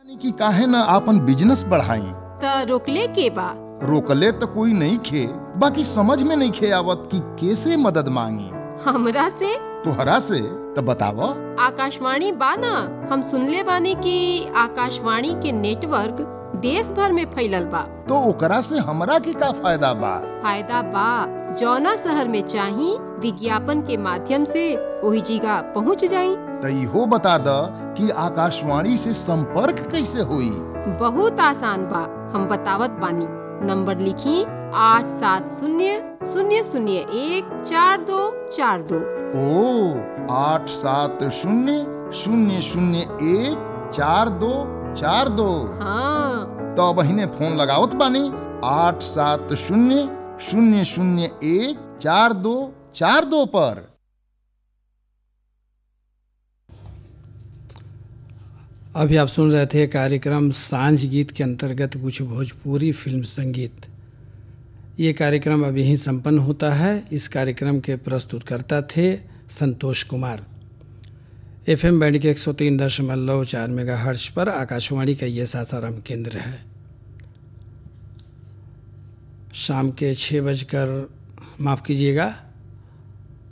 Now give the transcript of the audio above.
यानी कि काहे न आपन बिजनेस बढ़ाई त रोकले के बा रोकले तो कोई नहीं खे बाकी समझ में नहीं खे आवत कि कैसे मदद मांगी हमरा से तोहरा से तो बताव आकाशवाणी बा ना हम सुनले बानी कि आकाशवाणी के नेटवर्क देश भर में फैलल बा तो ओकरा से हमरा के का फायदा बा फायदा बा जौना शहर में चाही विज्ञापन के माध्यम से वही जगह पहुंच जाई तो इहो बता द कि आकाशवाणी से संपर्क कैसे हुई बहुत आसान बा हम बतावत बानी नंबर लिखी आठ सात शून्य शून्य शून्य एक चार दो चार दो ओ आठ सात शून्य शून्य शून्य एक चार दो चार दो हाँ तो बहिने फोन लगावत बानी आठ सात शून्य शून्य शून्य एक चार दो चार दो पर अभी आप सुन रहे थे कार्यक्रम सांझ गीत के अंतर्गत कुछ भोजपुरी फिल्म संगीत ये कार्यक्रम अभी ही संपन्न होता है इस कार्यक्रम के प्रस्तुतकर्ता थे Santosh Kumar F M band के एक सौ तीन दशमलव चार मेगा हर्ष पर आकाशवाणी का ये सासाराम केंद्र है शाम के छः बजकर माफ़ कीजिएगा